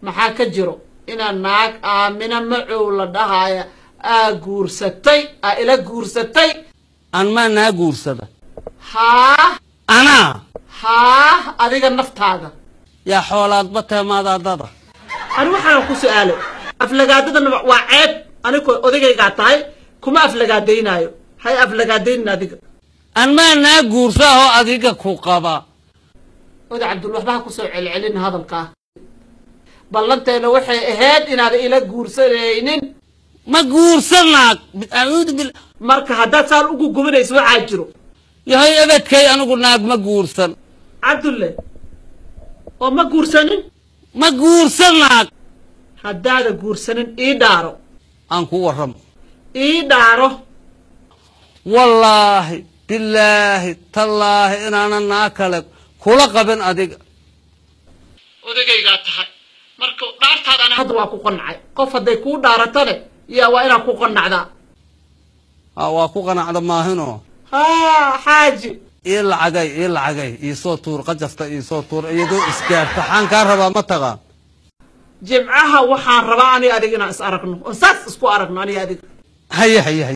maxaa ka jiro inaad naag aamina macow la dhahaya aa guursatay aa ila guursatay aan maa naa guursada haa anaa haa adiga naftaada yaa xoolaadba teemaadaadada ani waxaan ku su-aalay aflagaadadana waa ceeb anigoo odagaygaa tahay kuma aflagaadaynaayo hay aflagaadaynin adiga aan maa naa guursa oo adiga ku qaba oda cabdul waxba ha kusoo celcelin hadalkaa ballanteena waxay ahayd inaada ila guursanaynin ma guursanaag acuudu bil marka haddaad saan ugu gubanayso waxaa jiro yahay ebedkay anigu naag ma guursan cabdulle oo ma guursanin ma guursanaag haddaada guursanin ii dhaaro aan ku warramo ii dhaaro wallaahi bilaahi tallaahi inaanan naa kale kula qabin adiga odagaygaa tahay marka dhaartaadana hadda waa ku qanacay qof hadday kuu dhaaratane yaa waa inaad ku qanacdaa ha waa ku qanacda maahinoo haa xaaji ii lacagay ii lacagay iisoo tuur qajafta iisoo tuur iyadoo isgaarta xaan kaa rabaa ma taqaan jimcaha waxaan rabaa aniga adiga inaan is aragno oon saas isku aragno aniga adiga haye haye haye